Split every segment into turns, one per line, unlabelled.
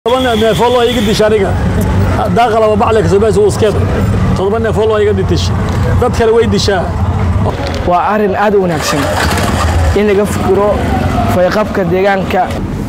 toban neefoo loo iga disha aniga daaqalaba bacle kasoobaas uu iskeed todoba neefoo loo iga dish dad kale way dishaa
waa arrin aad u wanaagsan in laga fikiro fayqabka deegaanka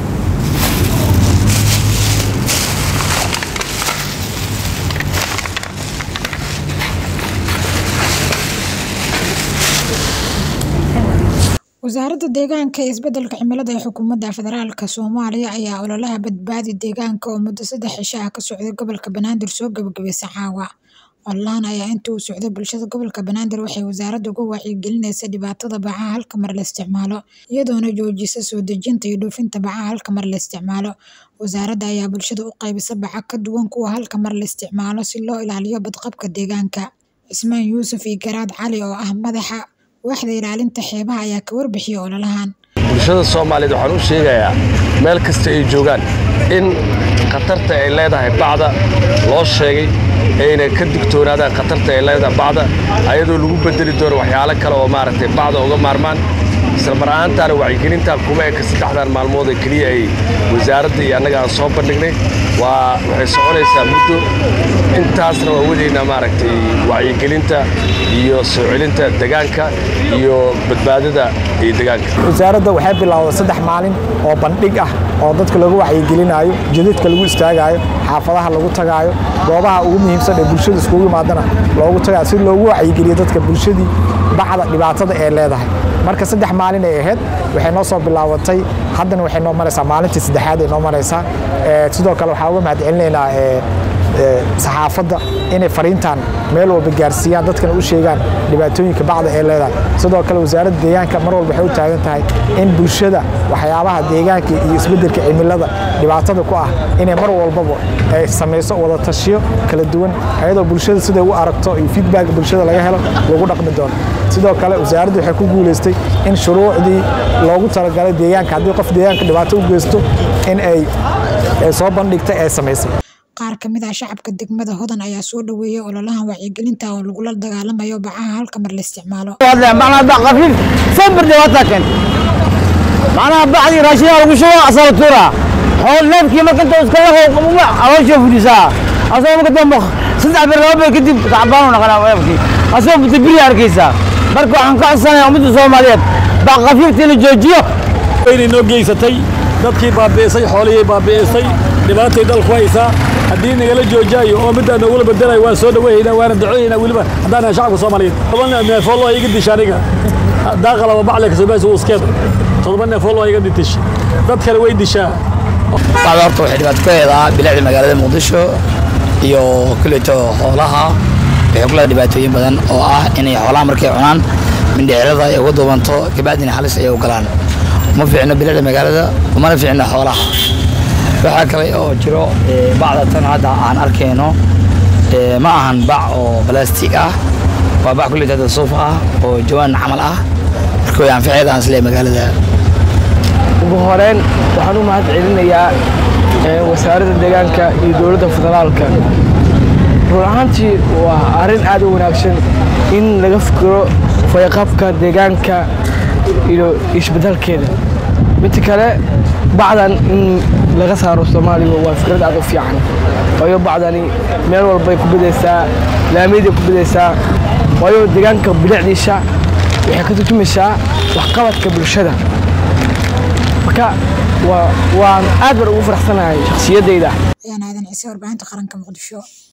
wasaaradda deegaanka iyo isbeddelka cimilada ee xukuumadda federaalka soomaaliya ayaa ololaha badbaadi deegaanka oo muddo saddex cisho ah ka socday gobolka banaadir soo gabagabaysay caawa ololahan ayaa intii uu socday bulshada gobolka banaadir waxay wasaaradda uga wacyigelinaysa dhibaatada bacaha halka mar la isticmaalo iyadoona joojisa soo dejinta iyo dhoofinta bacaha halka mar la isticmaalo wasaaradda ayaa bulshada u qaybisa baca ka duwan kuwa halka mar la isticmaalo si loo ilaaliyo badqabka deegaanka cismaan yuusuf iyo garaad cali oo ah madaxa waaxda ilaalinta xeebaha ayaa ka warbixiyay ololahan
bulshada soomaaliyeed waxaan u sheegayaa meel kasta ay joogaan in khatarta ay leedahay bacda loo sheegay ayna ka digtoonaadaan khatarta ay leedahay bacda ayadoo lagu bedeli doono waxyaalo kale oo maaragtay bacda uga maarmaan isla mar ahaantaana wacyigelintan kuma eka saddexdan maalmood ee keliya ay wasaaradda iyo annaga aan soo bandhignay waa waxay soconaysaa muddo intaasna waa wadaynaa maaragtay wacyigelinta iyo soo celinta degaanka iyo badbaadada iyo degaanka
wasaaradda waxay bilowday saddex maalin oo bandhig ah oo dadka lagu wacyigelinaayo jadidka lagu istaagaayo xaafadaha lagu tagaayo goobaha ugu muhiimsan ee bulshada iskugu imaadana loogu tagaayo si loogu wacyigeliyo dadka bulshadii bacda dhibaatada ee leedahay marka saddex maalin ay ahayd waxay noo soo bilaabatay haddana waxay noo maraysaa maalintii saddexaad ay noo maraysaa sidoo kale waxaa uga mahadcelinaynaa saxaafadda inay fariintan meel walba gaarsiiyaan dadkana u sheegaan dhibaatooyinka bacda ee leedahay sidoo kale wasaaradda deegaanka mar walba waxay u taagan tahay in bulshada waxyaabaha deegaanka iyo isbeddelka cimilada dhibaatada ku ah inay mar walbaba ay samayso wada tashiyo kala duwan ayadoo bulshada siday u aragto iyo feedback bulshada laga helo lagu dhaqmi doono sidoo kale wasaaraddu waxay ku guulaystay in shuruucdii loogu talagalay deegaanka haddii qof deegaanka dhibaato u geysto in ay soo bandhigtay ay samaysay
qaar ka mid ah shacabka degmada hodan ayaa soo dhoweeyey ololahan wacyigelinta oo lagula dagaalamayo bacaha halka mar la isticmaalo
معناها بع خفيف صبر دواتك معناها بعد راشدها لو شو اصل ترى حول نبكي ما كنت اسكله وما اول شوف لسا اصلا ما كنت مخ صدع بالربع كدب تعبان ونقنا ويبكي اصلا بتبري اركيسا بركو عن كعسنا يوم الصوماليات بع خفيف تلي جوجيو
waynay noo geysatay dadkii baabi'isay xoolihii baabi'isay dhibaatay dalku haysaa haddii nagala joojaayo oo middaa noogula bedelayo waan soo dhaweeynaa waana ducooyeynaa weliba haddaan nahay shacabka soomaaliyeed toban neefoo loo iga disha aniga daaqalaba bacle kasoobaas uu iskeed todoba neefoo loo iga dish dad kale way dishaa
bacda horta waxay dhibaato ka heedaa bilicda magaalada muqdisho iyo kuleeto xoolaha waxay ku leedahay dhibaatooyin badan oo ah inay xoolaha markay cunaan mindhicirada ay uga duubanto kabacdina halis ay u galaan uma fiicno bilicda magaalada umana fiicno xoolaha waxaa kale oo jiro bacda tan hadda aan arkayno ma ahan bac oo balastig ah waa bac kuleeto suuf ah oo jawaan camal ah marka way anfaceeda aan isleeyahay magaalada
ugu horeyn waxaan u mahad celinayaa wasaaradda deegaanka iyo dowladda federaalka run ahaantii waa arrin aad u wanaagsan in laga fikiro fayqabka deegaanka iyo isbeddelkeeda midda kale bacdan in laga saaro soomaaliya waa fikrad aad u fiican waayo bacdani meel walbay ku bedaysaa laamiyaday ku bedaysaa waayo deegaanka bilicdiisa waxay ka turjumaysaa waxqabadka bulshada marka waan aad baan ugu faraxsanahay shakhsiyaddayda
ayaan aadan ciise warbaahinta qaranka muqdisho